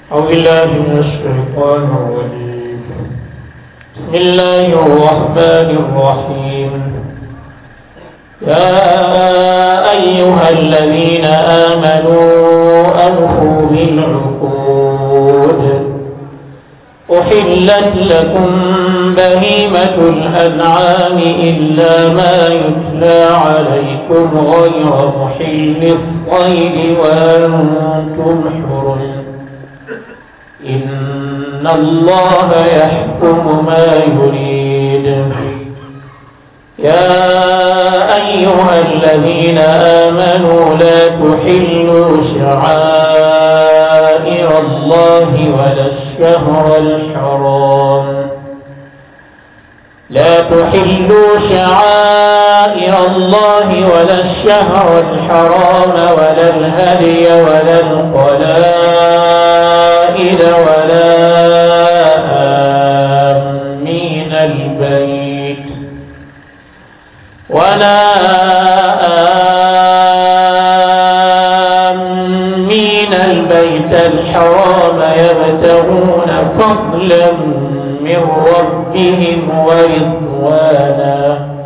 أعوذ بالله من الشيطان الرجيم بسم الله الرحمن الرحيم يا أيها الذين آمنوا أوفوا بالعقود أحلت لكم بهيمة الأنعام إلا ما يتلى عليكم غير محل الصيد وأنتم حرم إن الله يحكم ما يريد يا أيها الذين آمنوا لا تحلوا شعائر الله ولا الشهر الحرام لا تحلوا شعائر الله ولا الشهر الحرام ولا الهدي ولا القلائد ولا آمين البيت ولا آمين البيت الحرام يبتغون فضلا من ربهم ورضوانا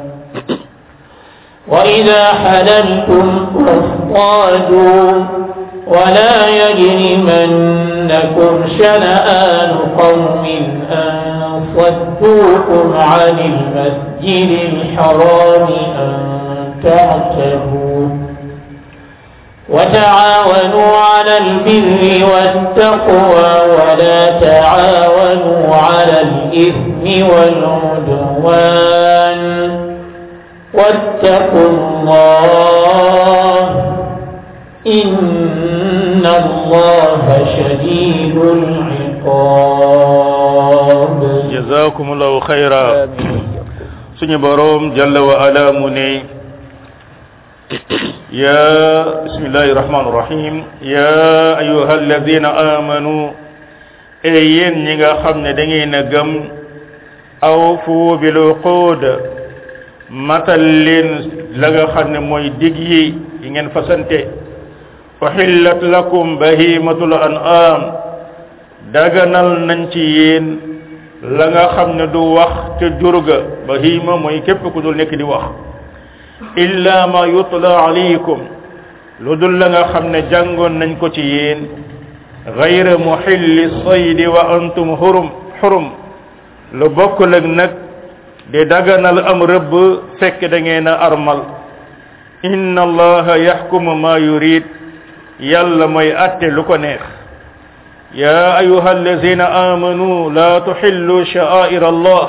وإذا حللتم فاصطادوا ولا يجرمنكم شنآن قوم أن صدوكم عن المسجد الحرام أن تعتدوا وتعاونوا على البر والتقوى ولا تعاونوا على الإثم والعدوان واتقوا الله إن الله شديد العقاب جزاكم الله خيرا سني بروم جل وعلا مني يا بسم الله الرحمن الرحيم يا أيها الذين آمنوا أيين نيغا خامن داغي گم أوفوا بالعقود matal leen la nga xam ne mooy dig yi yi ngeen fasante uhillat lakum bahimatul an'am daganal nañ ci yéen la nga xam ne du wax ca jurga bahima mooy képp ku dul nekk di wax illa ma yutla alaykum lu dul la nga xam ne jàngoon nañ ko ci yéen gayra muhilli saydi wa antum hurum hurum lu bokkul ak nag di daganal am rëbb fekk da ngeen a armal inna allaha yaxkumu ma yurid yàlla mooy atte lu ko neex ya ayuha allazina amanu la tuxillu sha'air allah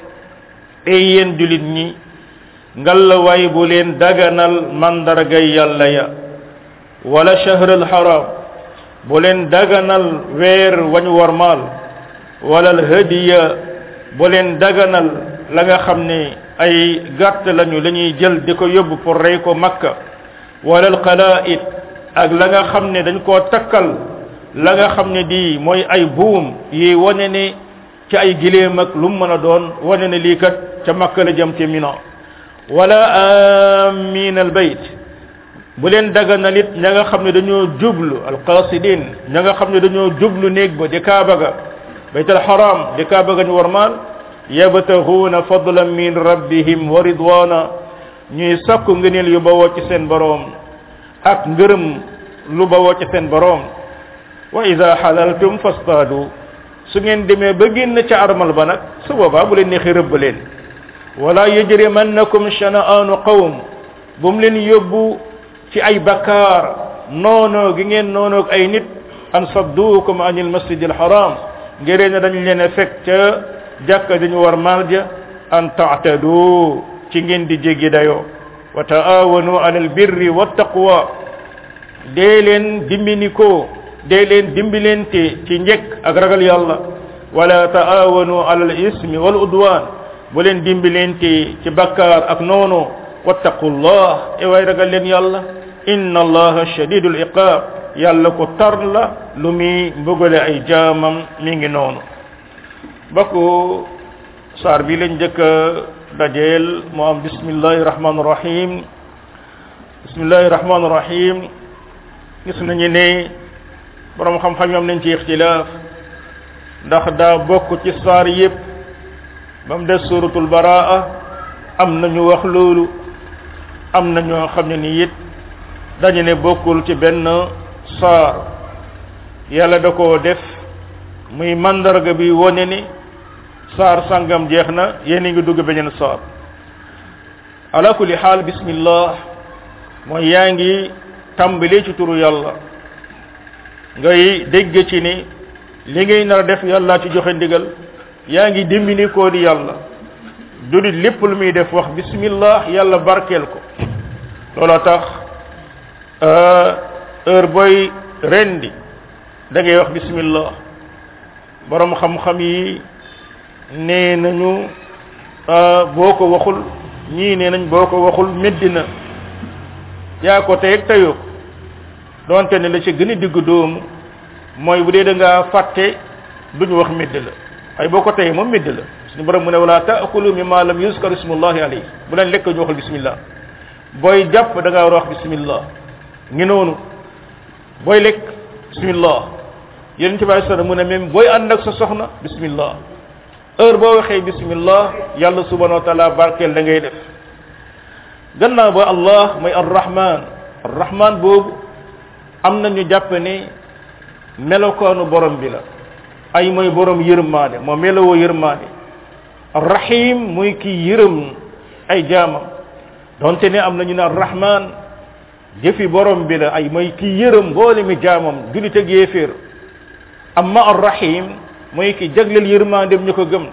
ey yéen julit ñi ngalla way bu leen daganal mandargay yàlla ya wala shahr alharam bu leen daganal weer wañ warmaal wala alhadiya bu leen daganal la nga xam ne ay gàtt lañu la ñuy jël di ko yóbbu pour rey ko makka wala alqalaid ak la nga xam ne dañ koo takkal la nga xam ne di mooy ay buum yi wane ne ci ay gileem ak lu mu mën a doon wane ne lii kat ca makka la jëm ci mina wala amin al bayt bu leen daganal it ña nga xam ne dañoo jublu alqasidin ña nga xam ne dañoo jublu néeg ba di kaaba ga baytal haram di kaaba ga ñu warmaal yabtaghuna fadlan min rabbihim wa ridwana ñuy sakku ngëneel yu bawoo ci seen boroom ak ngërëm lu bawoo ci seen boroom wa ida halaltum fastadu su ngeen demee ba génn ca armal ba nag su boobaa bu leen neexee rëbb leen wala yajrimannakum shana'anu qawm bu mu leen yóbbu ci ay bakkaar noonoo gi ngeen noonoog ay nit an sadduukum anil masjidil haram ngëree ne dañ leen a fekk ca jàkka dañu war maal ja an taatadu ci ngeen di jéggi dayoo wa taawanu alal birri wa taqwa dee leen dimbinikoo dee leen dimbilente ci njekk ak ragal yàlla wala taawanu alal ismi wal udwan bu leen dimbilente ci bakkaar ak noono wattaqullah e way ragal leen yàlla inna allaha shadidul iqab yàlla ko tar la lu muy mbugale ay jaamam mi ngi noonu bokk saar bi lañ njëkk a dajeel moo am bismillahi rahmaani rahim bismillahi rahmaani rahim gis nañu ne borom xam-xam yi am nañ ci ixtilaaf ndax daa bokk ci saar yépp ba mu des suratul baraa am na ñu wax loolu am na ñoo xam ne ni it dañu ne bokkul ci benn saar yàlla da koo def muy mandarga bi wone ni saar sangam jeex na yéen ngi dugg beneen saar ala kulli xaal bismillah mooy yaa ngi tàmbali ci turu yàlla ngay dégg ci ni li ngay nar a def yàlla ci joxe ndigal yaa ngi dimbali koo di yàlla julit lépp lu muy def wax bismillah yàlla barkeel ko looloo tax heure booy rendi da ngay wax bismillah borom xam-xam yi nee nañu boo ko waxul ñii nee nañ boo ko waxul meddi na yaa ko tey ak teyoo ko donte ne la ci gën a digg doomu mooy bu dee da ngaa fàtte duñu wax medd la ay boo ko teyee moom medd la suñu borom mu ne wala taakulu mimma lam yuskar ismullahi alayhi bu leen lekk ñu waxul bismillah booy jàpp da ngaa war a wax bismillah ngi noonu booy lekk bismillah yéen ci bàyyi sana mu ne même booy ànd ak sa soxna bismillah heure boo waxee bismillah yàlla subhanahu wa taala barkeel da ngay def gannaaw ba allah mooy arrahman arrahman boobu am na ñu jàpp ne melokaanu borom bi la ay mooy borom yërmaande moo melowoo yërmaande arrahim muy kii yërëm ay jaamam donte ne am na ñu ne arrahman jëfi borom bi la ay mooy kii yërëm mboole mi jaamam julit ak yéeféer amma arrahim mooy ki jagleel yërmaandem ñu ko gëm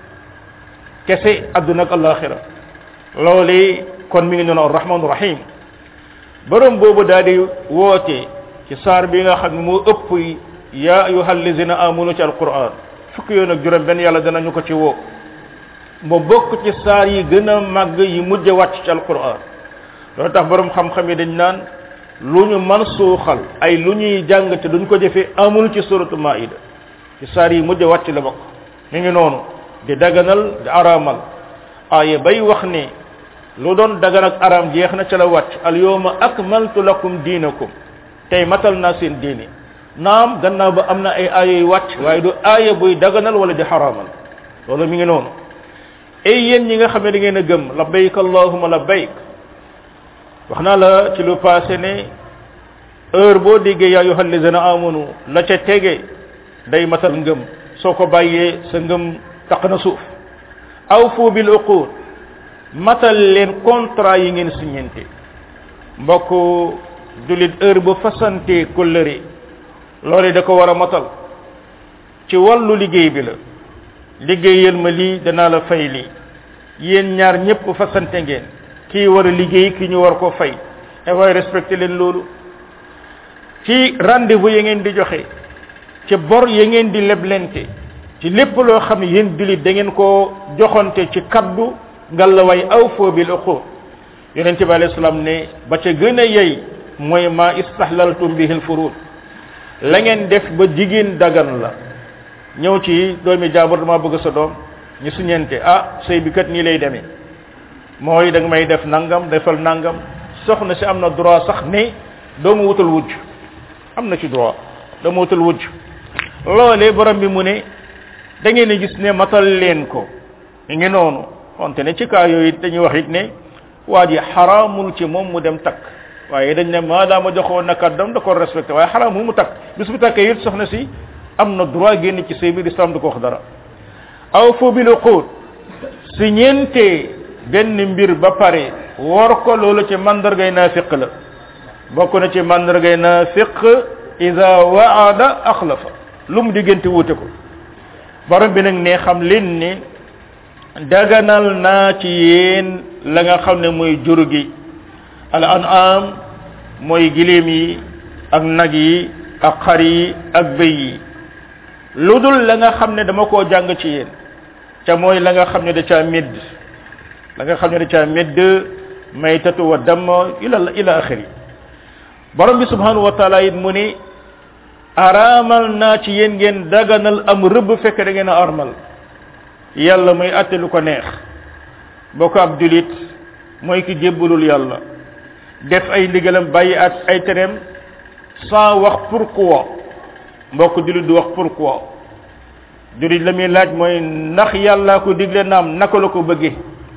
kese adduna ak alaxira loolu kon mi ngi noonu arrahmanu rahim borom boobu daal di woote ci saar bi nga xam ne moo ëpp yaa ayuha allazina amanu ci alquran fukki yoon ak juróom benn yàlla danañu ko ci woo mu bokk ci saar yi gën a màgg yi mujj wàcc ci alquran loolu tax borom xam-xam yi dañ naan lu ñu man suuxal ay lu ñuy jàng te duñ ko jëfee amul ci suratu maida ci saar yi mujj wàcc la bokk mi ngi noonu di daganal di araamal aaye bay wax ne lu doon dagan ak araam jeex na ca la wàcc al yawma akmaltu lakum diinakum tey matal naa seen diini naam gannaaw ba am na ay aaya yu wàcc waaye du aaya buy daganal wala di xaraamal loolu mi ngi noonu ay yéen ñi nga xam ne da ngeen a gëm labbayk allahumma labbayk wax naa la ci lu passé ne heure boo déggee yaa ayyuhal lazina amanu la ca tege day matal ngëm soo ko bàyyee sa ngëm taq na suuf awfu bil uqud matal leen contrat yi ngeen signante mbokk julit heure bu fasante kóllëre loolu da ko war a matal ci wàllu liggéey bi la liggéeyal ma lii danaa la fay lii yéen ñaar ñëpp fasante ngeen kii war a liggéey ki ñu war ko fay e waaye respecté leen loolu ci rendez-vous ya ngeen di joxe ci bor ya ngeen di leblente ci lépp loo xam ne yéen julit da ngeen koo joxonte ci kaddu ngallaway aw foo bil uqud yonente bi alayhi salaam ne ba ca gën a yey mooy ma istahlaltum bihi al furud la ngeen def ba jigéen dagan la ñëw ci doomi jaabur dama bëgg sa doom ñu suñente ah sëy bi kat nii lay demee mooy da nga may def nangam defal nangam soxna si am na droit sax ne doomu wutal wujj am na ci droit doomu wutal wujj loolee borom bi mu ne da ngeen a gis ne matal leen ko mi ngi noonu wante ne ci kaa yooyu dañuy wax it ne waa ji xaraamul ci moom mu dem takk waaye dañ ne maadaama joxoon na kàddam da ko respecté waaye xaraamul mu takk bis bu takkee it soxna si am na droit génn ci sëy bi l'islam du ko wax dara aw fu bil uqud si ñeente benn mbir ba pare wor ko loolu ci mandargay naafiq la bokk na ci mandargay naafiq ida waada axlafa lu mu diggante wuute ko borom bi nag ne xam leen ne daganal naa ci yéen la nga xam ne mooy jur gi al an'am mooy giléem yi ak nag yi ak xar yi ak bëy yi lu dul la nga xam ne dama koo jàng ci yéen ca mooy la nga xam ne da caa médd la nga xam ne da caa médd maytatu wa damm ila ila axiri borom bi subhanahu wa taala it mu ne araamal naa ci yéen ngeen daganal am rëbb fekk da ngeen a armal yàlla mooy atte lu ko neex boo ko ab julit mooy ki jébbalul yàlla def ay ndigalam bàyyi at ay tereem sans wax pourquoi mbokk jullit du wax pourquoi jullit la muy laaj mooy ndax yàlla ko digle naam naka la ko bëggee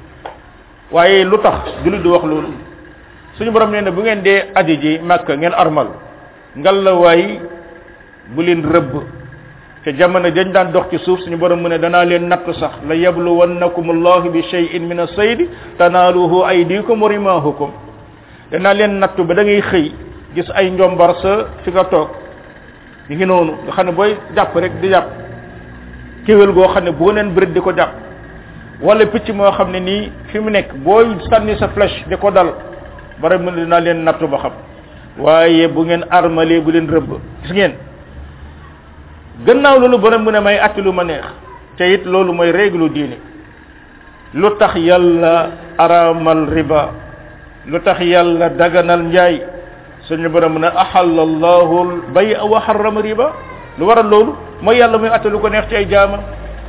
waaye lu tax jullit du wax loolu suñu borom nee na bu ngeen dee aji ji màkk ngeen armal ngal la waay bu leen rëbb te jamono dañ daan dox ci suuf suñu borom mu ne danaa leen natt sax la yabluwannakum allahu bi shay'in min as-sayd tanaaluhu aydikum wa rimahukum danaa leen natt ba da ngay xëy gis ay njombar sa fi nga toog ñu ngi noonu nga xam ne booy jàpp rek di jàpp kéwél goo xam ne boo neen bërit di ko jàpp wala picc moo xam ne nii fi mu nekk booy sànni sa flèche di ko dal bara mu ne dinaa leen nattu ba xam waaye bu ngeen armalee bu leen rëbb gis ngeen gannaaw loolu borom mu ne may atti lu ma neex te it loolu mooy règle diine lu tax yàlla aramal riba lu tax yàlla daganal njaay suñu borom mu ne ahalla allahu bay wa harrama riba lu waral loolu mooy yàlla muy atti lu ko neex ci ay jaamam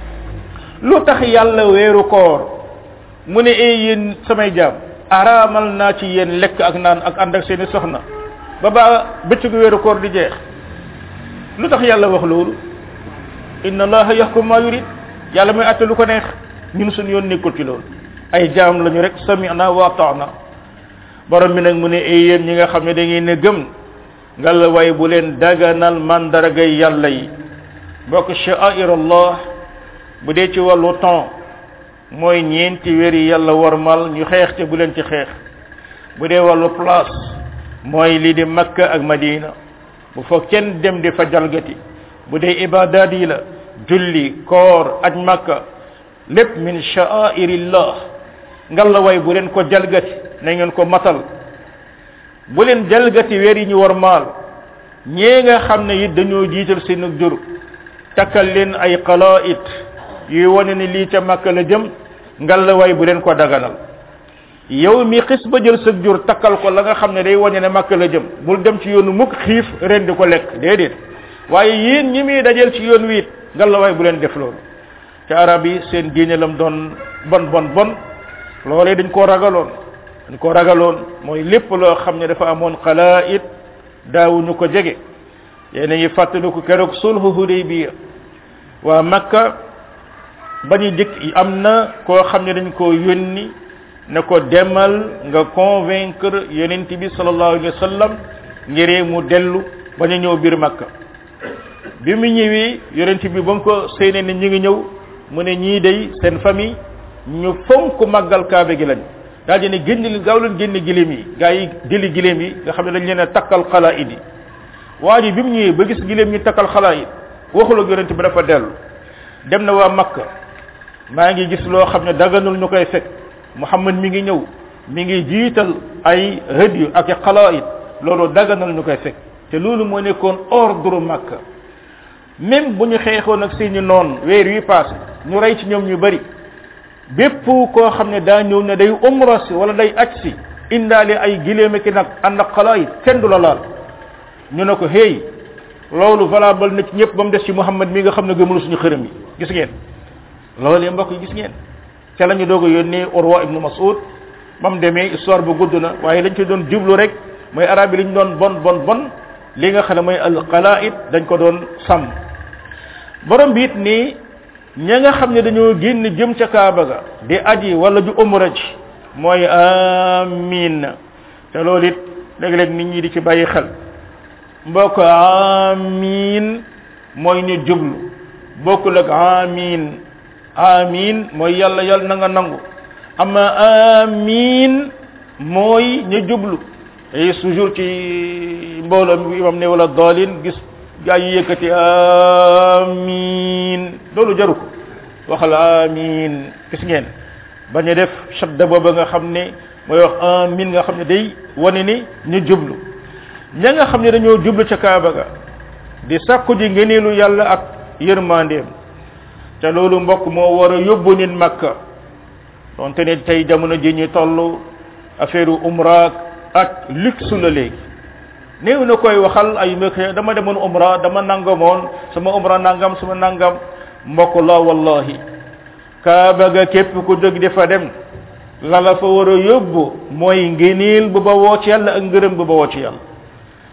lu tax yàlla weeru koor mu ne ee yéen samay jaam araamal naa ci yéen lekk ak naan ak ànd ak seeni soxna ba ba bëccëgu weeru koor di jeex lu tax yàlla wax loolu inna allaha yahkum ma yurid yàlla muy atte lu ko neex ñun suñu yoon nekkul ci loolu ay jaam lañu rek sami'na wa ata'na borom bi nag mu ne ay yéen ñi nga xam ne da ngeen ne gëm nga la way bu leen daganal mandargay yàlla yi bokk sha'air allah bu dee ci wàllu temps mooy ñeenti weer yi yàlla warmal ñu xeex te bu leen ci xeex bu dee wàllu place mooy lii di makka ak madina bu fa kenn dem di fa jalgati bu dee ibadat yi la julli koor aj makka lépp min sha'airillah ngalla way bu leen ko jalgati na ngeen ko matal bu leen jalgati weer yi ñu war maal ñee nga xam ne it dañoo jiital seen jur takkal leen ay qala'it yuy wane ni lii ca makka la jëm ngalla way bu leen ko daganal yow mi xis ba jël sa jur takkal ko la nga xam ne day wane ne makka la jëm bul dem ci yoonu mukk xiif ren di ko lekk déedéet waaye yéen ñi muy dajeel ci yoon wiit ngalla way bu leen def loolu te arab yi seen diine lam doon bon bon bon loolee dañ koo ragaloon dañ koo ragaloon mooy lépp loo xam ne dafa amoon xalaait daawuñu ko jege yéen a ngi fàttaliku keroog sulhu hudaybiya waa makka ba ñu dikk am na koo xam ne dañ koo yónni ne ko demal nga convaincre yonent bi sallallahu alayhi wa sallam ngiree mu dellu ba ñu ñëw biir makka bi mu ñëwee yonent bi ba mu ko séenee ne ñu ngi ñëw mu ne ñii day seen famille ñu fonk màggal kaabe gi lañ daal di ne génn li gaaw leen génn giléem yi gaa yi jëli giléem yi nga xam ne dañ leen a takkal xalaa idi waa ji bi mu ñëwee ba gis giléem ñu takkal xalaa it waxul ak yonent bi dafa dellu dem na waa makka maa ngi gis loo xam ne daganul ñu koy fekk muhammad mi ngi ñëw mi ngi jiital ay hëdyu ak i xalaait loolu daganal ñu koy fekk te loolu moo nekkoon ordre makka même bu ñu xeexoon ak seeni noon weer wi passé ñu rey ci ñoom ñu bari bépp koo xam ne daa ñëw ne day umra si wala day aj si indaale ay giléem ki nag ànd ak xalaait kenn du la laal ñu ne ko hey loolu valable na ci ñëpp ba mu des ci muhammad mi nga xam ne gëmul suñu xërëm yi gis ngeen loolu mbokk yi gis ngeen ca la ñu doog a yónnee urwa ibnu mas'ud ba mu demee histoire bu gudd na waaye lañ ci doon jublu rek mooy arab yi li ñu doon bon bon bon li nga xam ne mooy al qala'id dañ ko doon sàmm borom bi it nii ña nga xam ne dañoo génn jëm ca kaaba ga di aji wala ju umra ji mooy amin te loolu it léeg-léeg nit ñi di ci bàyyi xel mbokk amin mooy ñu jublu bokkul ak amin amin mooy yàlla yàlla na nga nangu ama amin mooy ñu jublu et toujours ci mbooloo mi imam ne wala dalin gis gaa yi yëkkati amin loolu jaru ko waxal amin gis ngeen bañ a def shadda booba nga xam ne mooy wax amin nga xam ne day wane ni ñu jublu ña nga xam ne dañoo jublu ca kaaba ga di sàkku ji ngëneelu yàlla ak yërmandeem te loolu mbokk moo war a yóbbu nit makka donte ne tey jamono ji ñu toll affaire umra ak luxe la léegi néew na koy waxal ay mbokk dama demoon umra dama nangamoon sama umra nangam sama nangam mbokk la wallahi kaaba ga képp ku jóg di fa dem la la fa war a yóbbu mooy ngëneel bu ba woo ci yàlla ak ngërëm bu ba woo ci yàlla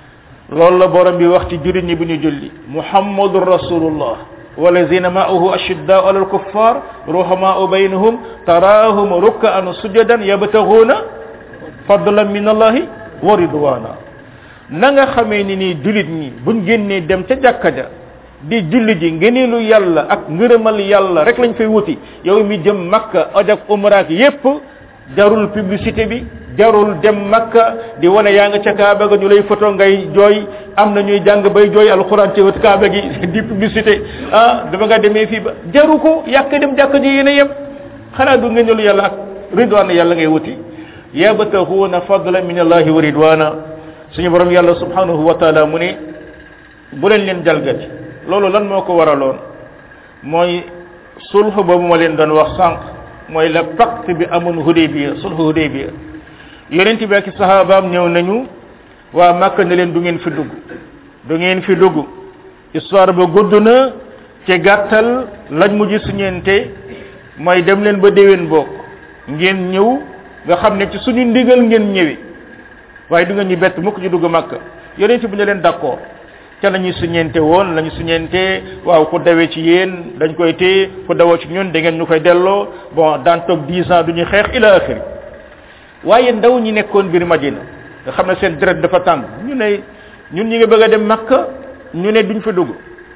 loolu la borom bi wax ci jurit ñi bu ñu julli muhammadur rasulullah والذين معه أشداء على الكفار رحماء بينهم تراهم ركعا سجدا يبتغون فضلا من الله ورضوانا نغا خامي ني جوليت ني بون генné dem ca jakka ja di julli ji ngeenelu yalla ak ngeureumal yalla rek lañ fay wuti yow mi jëm makka aj ak umra ak yépp jarul publicité bi jarul dem makka di wane yaa nga ca kaaba ga ñu lay photo ngay jooy am na ñuy jàng bay jooy alquran ci wët kaaba gi di publicité ah dama nga demee fii ba jaru ko yàq dem jàkk ji yéen a yem xanaa du ngeen yàlla ak ridwan yàlla ngay wuti yabtahuuna fadla min allahi wa ridwana suñu borom yàlla subhanahu wa taala mu ne bu leen leen jalgati loolu lan moo ko waraloon mooy sulh boobu ma leen doon wax sànq mooy la pacte bi amoon hudaybiya sulh hudaybiya yonent bi ak sahabaam ñëw nañu waa makka ne leen du ngeen fi dugg du ngeen fi dugg histoire ba gudd na ci gàttal lañ mujj suñeente mooy dem leen ba déwén bokk ngeen ñëw nga xam ne ci suñu ndigal ngeen ñëwi waaye du ngeen ñu bett mukk ci dugg makka yonent bi ne leen d'accord ca la ñuy suñeente woon la ñu suñeente waaw ku dawee ci yéen dañ koy téye ku dawoo ci ñun da ngeen ñu koy delloo bon daan toog dix ans du ñu xeex ila axiri waaye ndaw ñi nekkoon biir madina nga xam ne seen deret dafa tàng ñu ne ñun ñi nga bëgg a dem makka ñu ne duñ fa dugg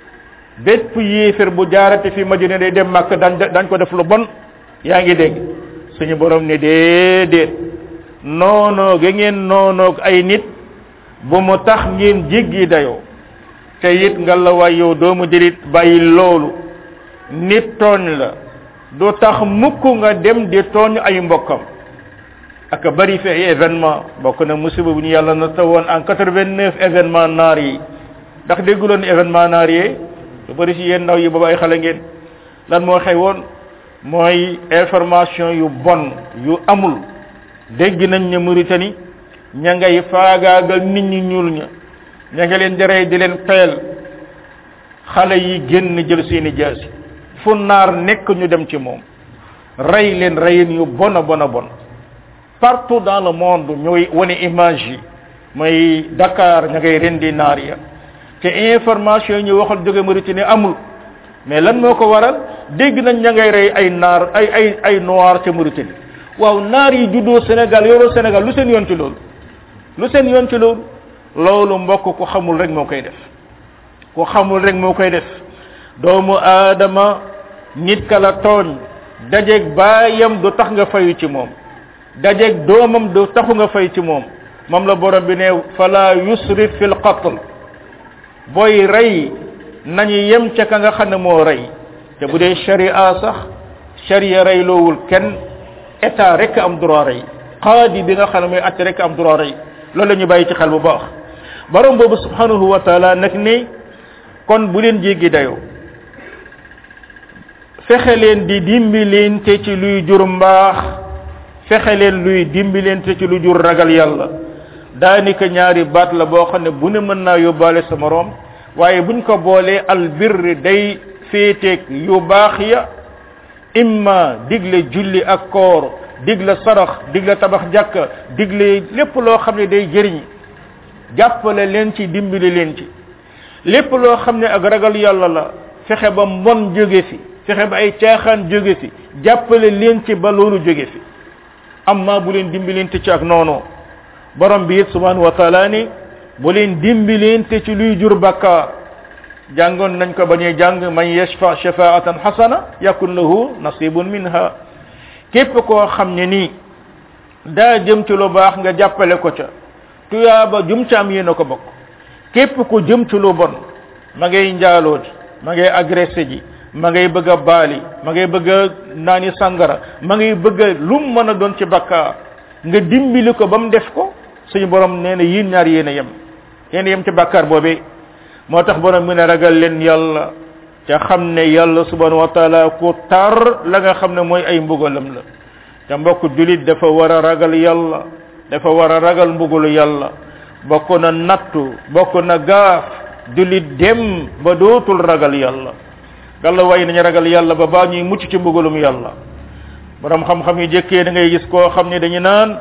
bépp yéefér bu jaarate fi madina day dem makka dañ dañ ko def lu bon yaa ngi dégg suñu borom ne déedéet noonoo ga ngeen noonoog ay nit bu mu tax ngeen jéggi dayoo te it nga la waay yow doomu jërit bàyyi loolu nit tooñ la du tax mukk nga dem di tooñ ay mbokkam ak bari fi ay événement bokk na musiba bu ñu yàlla na tawoon en 89 événement naar yi ndax dégguloon événement naar yi lu bari ci yéen ndaw yi booba ay xale ngeen lan moo xew woon mooy information yu bon yu amul dégg nañ ne Mauritanie ña ngay faagaagal nit ñi ñuul ña ña nga leen di rey di leen peel xale yi génn jël seeni jaasi fu naar nekk ñu dem ci moom rey leen reyin yu bon a bon a bon partout dans le monde ñooy wane image yi mooy Dakar ña ngay rendi naar ya te information yi ñu waxal jóge Mauritanie amul mais lan moo ko waral dégg nañ ña ngay rey ay naar ay ay ay noir ca Mauritanie waaw naar yi juddoo Sénégal yoroo Sénégal lu seen yoon ci loolu lu seen yoon ci loolu loolu mbokk ku xamul rek moo koy def ku xamul rek moo koy def doomu aadama nit ka la tooñ dajeeg baayam du tax nga fayu ci moom dajeeg doomam du taxu nga fay ci moom moom la borom bi ne fala yusrif fil qatl booy rey nañu yem ca ka nga xam ne moo rey te bu dee sharia sax sharia rey loowul kenn état rek am droit rey qaadi bi nga xam ne mooy atte rek am droit rey loolu la ñu bàyyi ci xel bu baax borom boobu subhanahu wa taala nag ne kon bu leen jéggi dayoo fexe leen di dimbilente ci luy jur mbaax fexe leen luy dimbilente ci lu jur ragal yàlla daanaka ñaari baat la boo xam ne bu ne mën naa yóbbaale sa moroom waaye buñ ko boolee albirri day féeteeg yu baax ya imma digle julli ak koor digle sarax digle tabax jàkka digle lépp loo xam ne day jëriñ jàppale leen ci dimbali leen ci lépp loo xam ne ak ragal yàlla la fexe ba mbon jóge fi fexe ba ay caaxaan jóge fi jàppale leen ci ba loolu jóge fi amma bu leen dimbalante ci ak noonu borom bi it subhanahu wa taala ni bu leen dimbalante ci luy jur bakkaar jàngoon nañ ko ba ñuy jàng man yashfa shafaatan hasana yakun lahu nasibun minha képp koo xam ne nii daa jëm ci lu baax nga jàppale ko ca tuyaaba jum ca am yéen a ko bokk képp ku jëm ci lu bon ma ngay njaaloo ji ma ngay agressé ji ma ngay bëgg a baali ma ngay bëgg a naani sangara ma ngay bëgg a lu mu mën a doon ci bakkaar nga dimbali ko ba mu def ko suñu borom nee na yéen ñaar yéen a yem yéen a yem ci bakkaar boobee moo tax borom mu ne ragal leen yàlla ca xam ne yàlla subhanahu wa taala ku tar la nga xam ne mooy ay mbugalam la te mbokk julit dafa war a ragal yàlla dafa war a ragal mbugalu yàlla bokk na nattu bokk na gaaf julit dem ba dootul ragal yàlla gàlla way nañu ragal yàlla ba baa ñuy mucc ci mbugalum yàlla borom xam-xam yi jëkkee da ngay gis koo xam ne dañu naan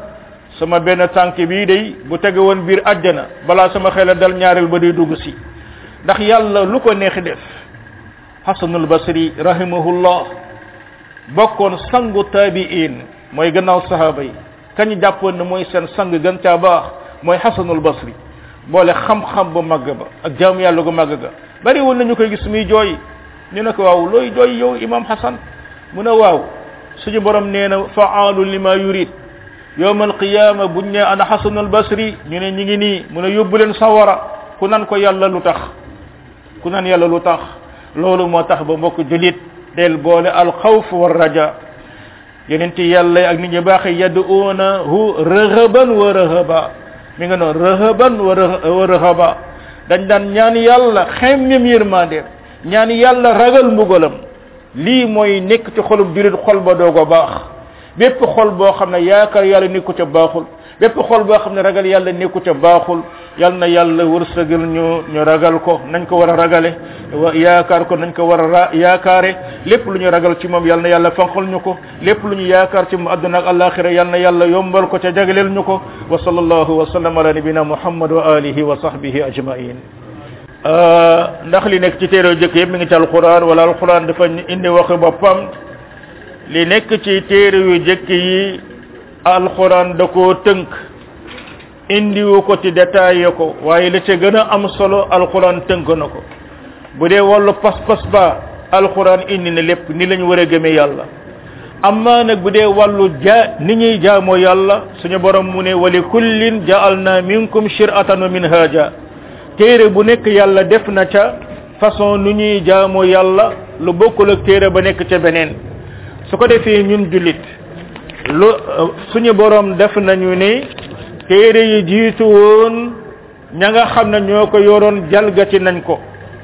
sama benn tànk bii day bu tege woon biir àjjana balaa sama xel dal ñaareel ba day dugg si ndax yàlla lu ko neex def hasanul basri rahimahullah bokkoon sangu tabiin mooy gannaaw sahaba yi kañ jàppoon ne mooy seen sang gën caa baax mooy hasanul basri boole xam-xam bu màgg ba ak jaamu yàlla gu màgg ga bari woon nañu koy gis muy jooy ñu ne ko waaw looy jooy yow imam hasan mu ne waaw suñu borom nee na faalu lima yurid yowm alqiyama buñ ne ana hasanul basri ñu ne ñi ngi nii mu ne yóbbu leen sawara ku nan ko yàlla lu tax ku nan yàlla lu tax loolu moo tax ba mbokk julit del boole alxawf wa raja yenenti yàlla ak nit ñu baaxe yad'uunahu rëhëban wa rëhëba mi nga noonu rëhëban wa rëhëba dañ daan ñaan yàlla xemmem yërmandeem ñaan yàlla ragal mbugalam lii mooy nekk ci xolub julit xol ba doogo baax bépp xol boo xam ne yaakaar yàlla nekku ca baaxul bépp xol boo xam ne ragal yàlla nekku ca baaxul yal na yàlla wërsëgal ñu ñu ragal ko nañ ko war a ragale wa yaakaar ko nañ ko war a ra yaakaare lépp lu ñu ragal ci moom yal na yàlla fanqal ñu ko lépp lu ñu yaakaar ci mu àdduna ak alaxira yal na yàlla yombal ko ca jagleel ñu ko wa sallallahu wa sallam ala nabina muhammad wa alihi wa sahbihi ajmain ndax li nekk ci téere jëkk yëpp mi ngi ci alquran wala alquran dafa indi waxi boppam li nekk ci téere yu jëkk yi alquran da koo tënk indiwu ko ci détaillé ko waaye la ca gën a am solo alquran tënk na ko bu dee wàllu pas-pas ba alquran indi na lépp ni lañu war a gëmee yàlla amma nag bu dee wàllu ja ni ñuy jaamoo yàlla suñu borom mu ne wali kullin ja'alna minkum shir'atan wa minhaja téere bu nekk yàlla def na ca façon nu ñuy jaamoo yàlla lu bokkul ak téere ba nekk ca beneen su ko defee ñun jullit lu suñu borom def nañu ne téere yi jiitu woon ña nga xam ne ñoo ko yoroon jalgati nañ ko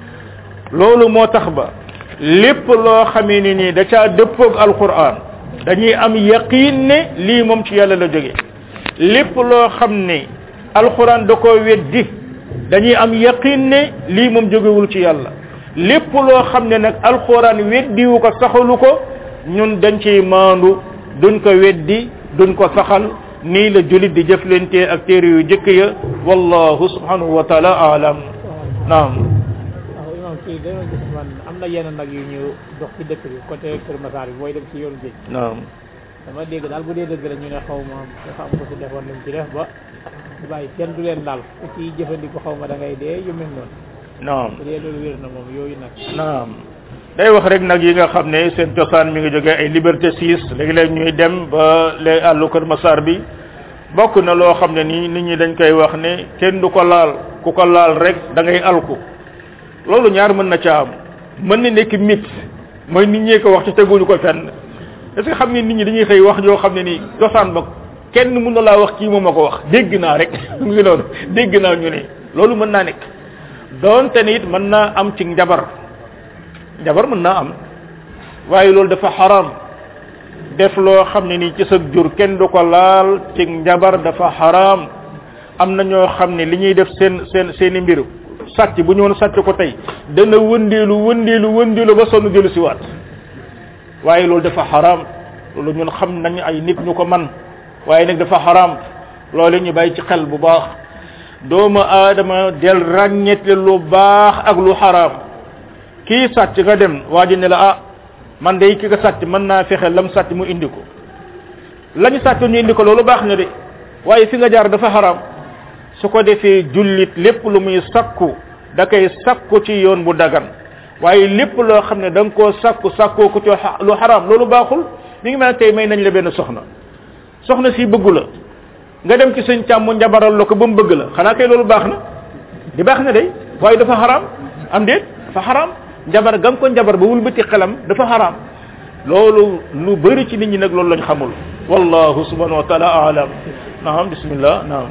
loolu moo tax ba lépp loo xamee ni nii da caa dëppoog alquran dañuy am yaqin ne lii moom ci yàlla la jóge lépp loo xam ne alquran da ko weddi dañuy am yaqin ne lii moom jógewul ci yàlla lépp loo xam ne nag alquran weddiwu ko saxalu ko ñun dañ ciy maandu duñ ko weddi duñ ko saxal nii la julit di jëflante ak téere yu jëkk ya wallahu subhanahu wa taala alam naam waaw imam kii dama gis man am na yenn nag yu ñu dox ci dëkk bi côté Kër Massar bi booy dem ci yoonu géej naam dama dégg daal bu dee dëgg la ñu ne xaw ma dafa am ko ci defoon nañ ci def ba di bàyyi kenn du leen daal ku ci jëfandiku xaw ma da ngay dee yu mel noonu naam bu dee loolu wér na moom yooyu nag naam day wax rek nag yi nga xam ne seen cosaan mi ngi jógee ay liberté 6 léegi-léeg ñuy dem ba les àllu Kër Massar bi bokk na loo xam ne nii nit ñi dañ koy wax ne kenn du ko laal ku ko laal rek da ngay alku loolu ñaar mën na ca am mën na nekk mythe mooy nit ñee ko wax ci teguñu ko fenn est ce que xam ngeen nit ñi dañuy xëy wax yoo xam ne nii cosaan ba kenn mën na laa wax kii moom ma ko wax dégg naa rek mu ngi noonu dégg naa ñu ne loolu mën naa nekk doonte ne it mën naa am ci njabar njabar mën naa am waaye loolu dafa xaram def loo xam ne nii ci sa jur kenn du ko laal ci njabar dafa xaram am na ñoo xam ne li ñuy def seen seen seeni mbir sàcc bu ñëwoon sàcc ko tey dana wëndeelu wëndeelu wëndeelu ba sonn jëlu si waat waaye loolu dafa xaram loolu ñun xam nañ ay nit ñu ko man waaye nag dafa xaram loolu ñu bàyyi ci xel bu baax doomu aadama del ràññetle lu baax ak lu xaram kii sàcc nga dem waa ji ne la ah man day ki nga sàcc mën naa fexe lam sàcc mu indi ko lañu sàcc ñu indi ko loolu baax na de waaye fi nga jaar dafa xaram su ko defee jullit lépp lu muy sakku da koy sakku ci yoon bu dagan waaye lépp loo xam ne da nga koo sakku sakkoo ko ci lu xaram loolu baaxul mi ngi mel ne tey may nañ la benn soxna soxna si bëggu la nga dem ci sëñ càmm njabaral la ko ba mu bëgg la xanaa kay loolu baax na di baax na de waaye dafa xaram am déet dafa xaram njabar gam ko njabar ba wulbati xelam dafa xaram loolu lu bëri ci nit ñi nag loolu lañ xamul wallahu subhanahu wa taala alam naam bismillah naam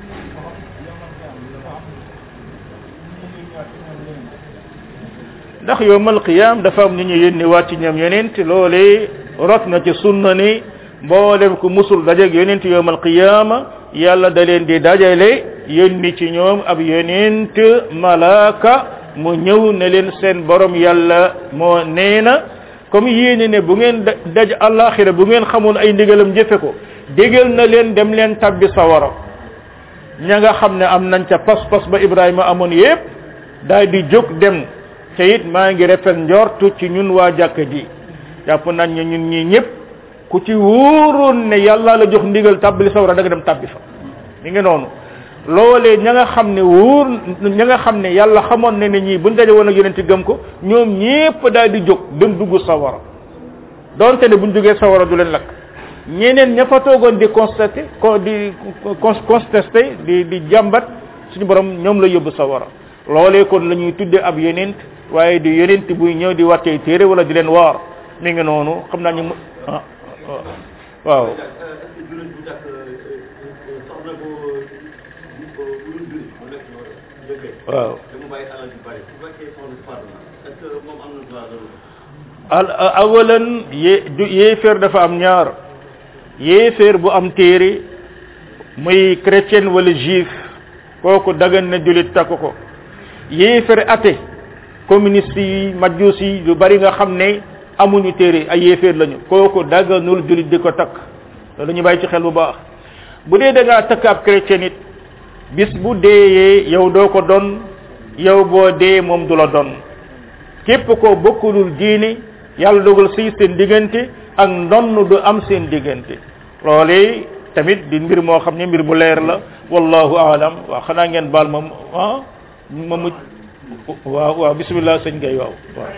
ndax yowmal qiyam dafa am ñu ñu yónni waat ci ñoom yonent loolee rot na ci sunna ni mboolem ku musul dajeeg yonent yowmal qiyama yàlla da leen di dajale yónni ci ñoom ab yonent malaaka mu ñëw ne leen seen borom yàlla moo nee na comme yéene ne bu ngeen daj alaxira bu ngeen xamoon ay ndigalam jëfe ko dégal na leen dem leen tabbi sawara ña nga xam ne am nañ ca pas-pas ba Ibrahima amoon yépp daal di jóg dem te it maa ngi rafet njortu ci ñun waa jàkka ji jàpp nañ ne ñun ñii ñëpp ku ci wóoroon ne yàlla la jox ndigal tàbbali sawara da nga dem tàbbi fa mi ngi noonu loolee ña nga xam ne wóor ña nga xam ne yàlla xamoon ne ne ñii buñ daje woon ak yonent gëm ko ñoom ñépp daal di jóg dem dugg sawara donte ne buñ duggee sawara du leen lakk ñeneen ña fa toogoon di constaté ko di contesté di di jàmbat suñu borom ñoom la yóbbu sawara loolee kon la ñuy tudde ab yonent waaye di yonent buy ñëw di wàccee téere wala di leen waar mi ngi noonu xam naa ñu mu ah waaw waaw al awalan yé du yéeféer dafa am ñaar yéeféer bu am téere muy chrétien wala juif kooku dagan na julit takk ko yéeféer athée communiste yi majus yi lu bari nga xam ne amuñu téere ay yéeféer lañu kooku daganul julit di ko takk loolu ñu bàyyi ci xel bu baax bu dee da ngaa takk ab chrétien it bis bu deeyee yow doo ko don yow boo dee moom du la don képp ko bokkulul diine yàlla dogal sëy seen diggante ak ndonn du am seen diggante loolee tamit di mbir moo xam ne mbir bu leer la wallahu aalam waaw xanaa ngeen baal ma ah ma muj waaw waaw bismillah sëñ gay waaw waaw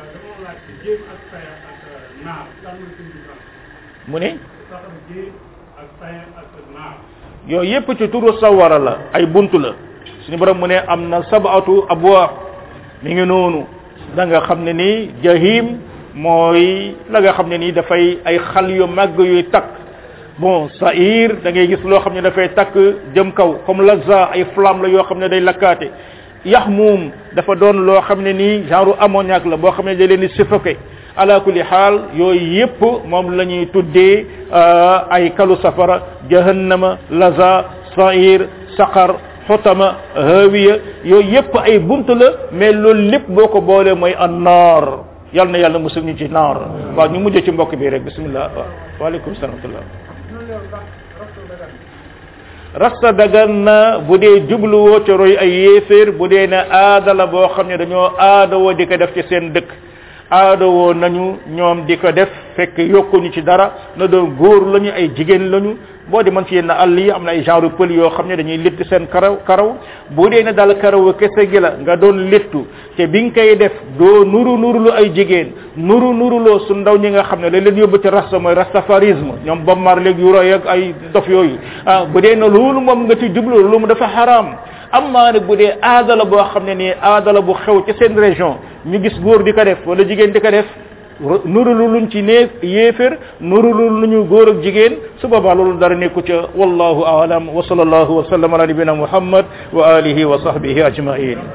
mu ne yooyu yépp ci turu sawara la ay buntu la suñu borom mu ne am na sabatu abwaab mi ngi noonu da nga xam ne ni jahim mooy la nga xam ne nii dafay ay xal yu màgg yuy takk bon sair da ngay gis loo xam ne dafay takk jëm kaw comme laza ay flamme la yoo xam ne day lakkaate yax muum dafa doon loo xam ne nii genre ammoniac la boo xam ne da leen di suffoqué ala kulli xaal yooyu yépp moom la ñuy tuddee ay kalu safara jahannama laza sair saqar xotama hawiya yooyu yépp ay bunt la mais loolu lépp boo ko boolee mooy an naar yal na yàlla musul ñu ci naar waaw ñu mujj ci mbokk bi rek bismillah waaw waaleykum salaam rasta dagan na bu dee jubluwoo ca roy ay yéeféer bu dee ne aada la boo xam ne dañoo aada woo di ko def ci seen dëkk aada woo nañu ñoom di ko def fekk yokkuñu ci dara na doon góor lañu ay jigéen lañu boo di mën ci yenn àll yi am na ay genre pël yoo xam ne dañuy létt seen karaw karaw bu dee ne daal karaw kese gi la nga doon léttu te bi nga koy def doo nuru nurulu ay jigéen nuru nuruloo su ndaw ñi nga xam ne la leen yóbbu ci rasta mooy rastafarisme ñoom Bob Marley yu roy ak ay dof yooyu ah bu dee ne loolu moom nga ci jublu loolu mu dafa xaraam amma nag bu dee aada la boo xam ne nii aada la bu xew ci seen région ñu gis góor di ko def wala jigéen di ko def nurulu luñ ci nee yéefér nurulu luñu góor ak jigéen su boobaa loolu dara nekku ca wallahu aalam wa sallallahu wa sallam ala nabina muhammad wa alihi wa sahbihi ajmain